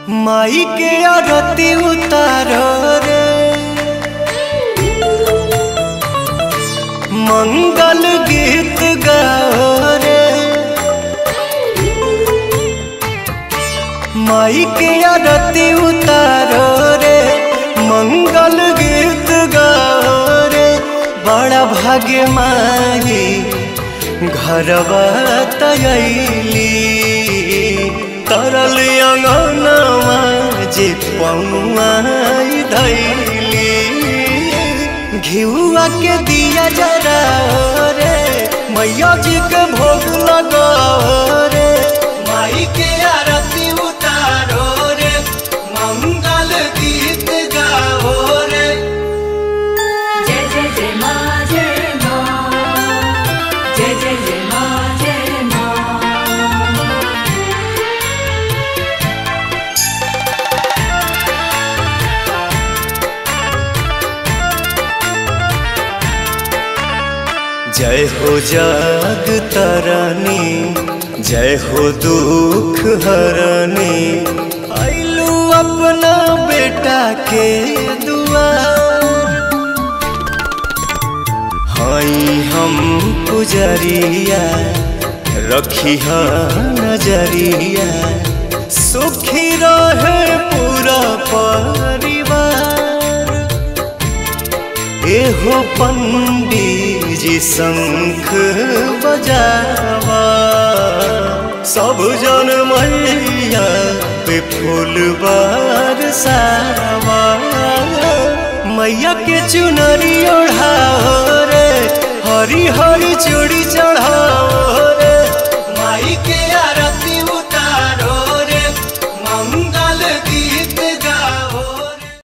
माई के आरती उतारो रे मंगल गीत गाओ रे माई के आरती उतारो रे मंगल गीत गाओ रे बड़ा भाग्य माई घरवा तयली तरल अंगनवा जे पौआई धैली घिउआ के दिया जरा रे मैया जी के भोग लगाओ रे माई के आरती उतारो रे मंगल गीत गाओ रे जय जय जय माँ जय माँ जय जय जय माँ जय माँ जय हो जग तरनी जय हो दुख हरनी आइलू अपना बेटा के दुआर हई हम पुजरिया रखी नजरिया सुखी रहे पूरा परिवार एहो पंडित जी शंख बजावा सब जन मैया पे फूल बरसावा मैया के चुनरी ओढ़ाओ रे हरी हरी चूड़ी चढ़ाओ